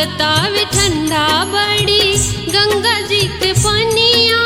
लागतावे ठंडा बड़ी गंगा जी के पनिया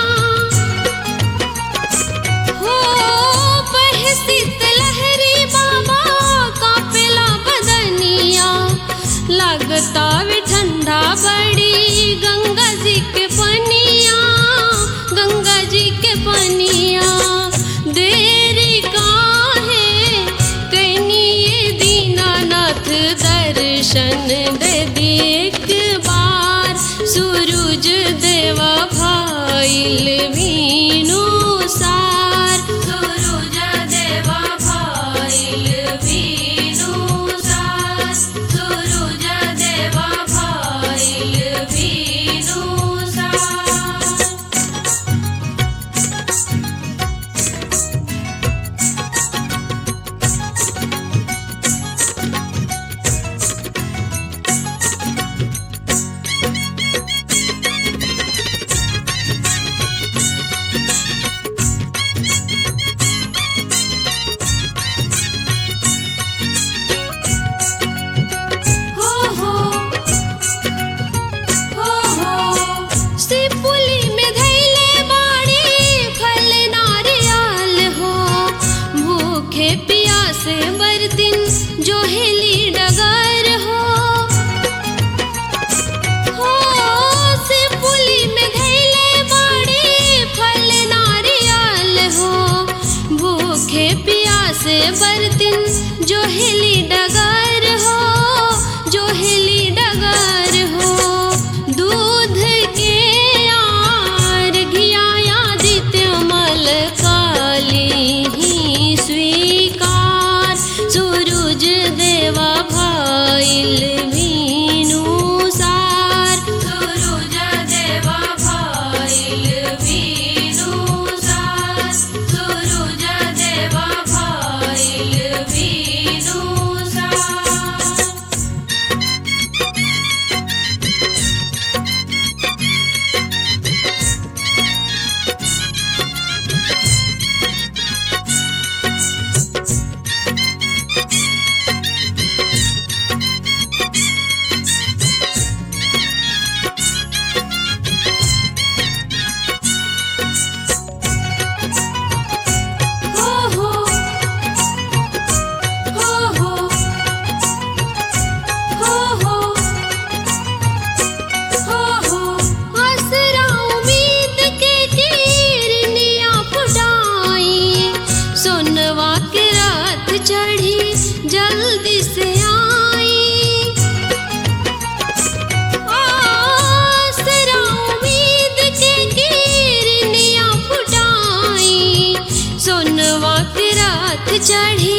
हो बहे शीतलहरी बाबा कापेला बदनिया लागतावे ठंडा बड़ी गंगा जी के पनिया गंगा जी के पनिया देरी काहे कैनी ये दीनानाथ दर्शन दे दी एक बार सूरज देवा भाईल वीणु सार सूरज देवा भाईल वीणु सार सूरज देवा भाईल वीणु सार हो हो हो हो सिपुली में धैले बाड़ी फल नारियल हो भूखे प्यासे बरतिन जो हेली डगर हो हो सिपुली में धैले बाड़ी फल नारियल हो भूखे प्यासे बरतिन जो हेली डगर हो जो हेली डगर हो दूध के आर घियाया दित्य मल काली ही स्वीकार सूरज देवा भाईल वीणु सार सूरज देवा भाईल वीणु सार सूरज देवा भाईल वीणु सार हो हो हो हो हो हो हो हो आसरा उम्मीद के किरनिया फुटाई सोनवा के रात चढ़ी जल्दी से आई आसरा उम्मीद के किरनिया फुटाई सोनवा के रात चढ़ी